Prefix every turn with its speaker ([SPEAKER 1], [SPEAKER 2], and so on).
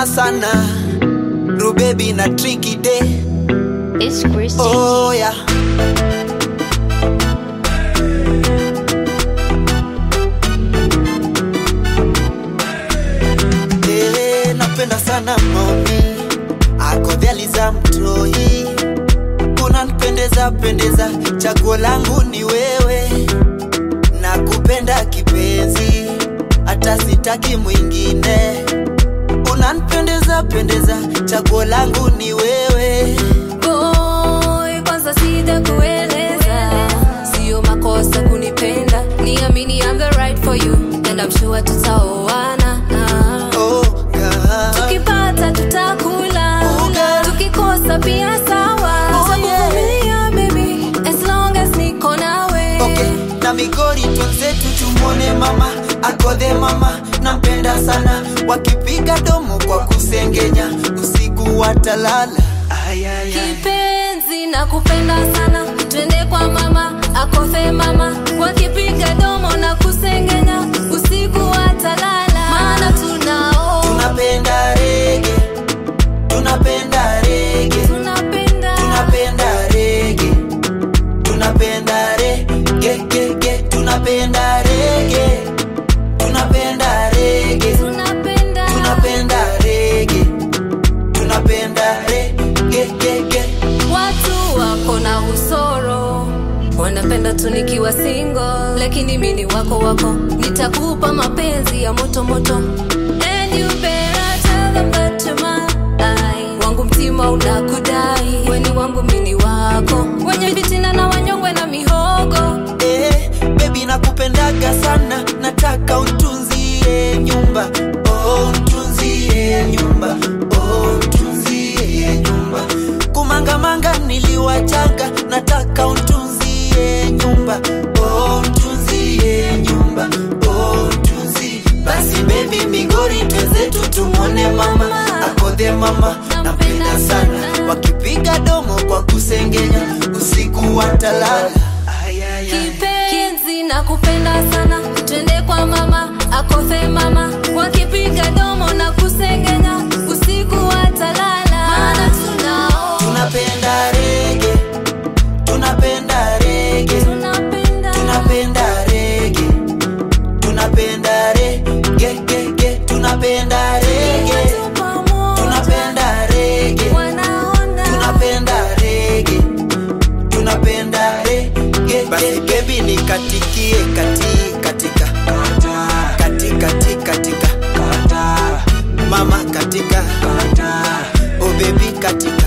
[SPEAKER 1] napenda sana rubebi na Tricky Day
[SPEAKER 2] It's Chris
[SPEAKER 1] oh yeah Eh, napenda sana maoni akodhializa mtoi unanipendeza pendeza chaguo langu ni wewe nakupenda kipenzi hata sitaki mwingine unanipendeza pendeza chaguo langu ni wewe
[SPEAKER 3] Boy, kwanza sita kueleza sio makosa kunipenda niamini I'm the right for you and I'm sure tutaoana
[SPEAKER 1] oh, God.
[SPEAKER 3] tukipata tutakula
[SPEAKER 1] Oh, girl.
[SPEAKER 3] tukikosa pia sawa
[SPEAKER 1] Oh, yeah.
[SPEAKER 3] Nitakuvumilia, baby as long as niko nawe
[SPEAKER 1] okay. na migori twenzetu tumwone mama akodhe mama nampenda sana wakipiga domo kwa kusengenya usiku watalala Ay, ay, ay.
[SPEAKER 3] kipenzi na kupenda sana twende kwa mama akothe mama wakipiga domo na kusengenya usiku watalala maana tunao
[SPEAKER 1] tunapenda rege tunapenda rege
[SPEAKER 3] tunapenda
[SPEAKER 1] tunapenda rege tunapenda rege ge, ge. tunapenda rege tunapenda rege
[SPEAKER 3] tunapenda
[SPEAKER 1] tunapenda rege tunapenda rege ge, ge.
[SPEAKER 3] watu wako na usoro wanapenda tu nikiwa single lakini mini wako wako nitakupa mapenzi ya moto moto And you better tell them that you're mine. wangu mtima unakudai weni wangu mini wako wenye vitina na wanyongwe na mihogo
[SPEAKER 1] Eh, baby nakupendaga sana nataka untunzie nyumba oh, untunzie nyumba oh, untunzie nyumba kumangamanga niliwachaga nataka untunzie nyumba oh, untunzie nyumba oh, untunzie basi baby migori twenzetu tumwone mama akodhe mama napenda sana wakipiga domo kwa kusengenya usiku watalala Ay, ay, ay.
[SPEAKER 3] kipenzi na kupenda sana twende kwa mama akothe mama wakipiga domo na kusengenya usiku watalala maana tunao
[SPEAKER 1] tunapenda rege tunapenda rege
[SPEAKER 3] tunapenda
[SPEAKER 1] tunapenda rege tunapenda rege ge, ge. tunapenda rege
[SPEAKER 3] Watu pamoja
[SPEAKER 1] tunapenda rege
[SPEAKER 3] wanaona
[SPEAKER 1] tunapenda rege tunapenda rege basi bebi nikatikie kati katika kati kati katika mama katika oh baby katika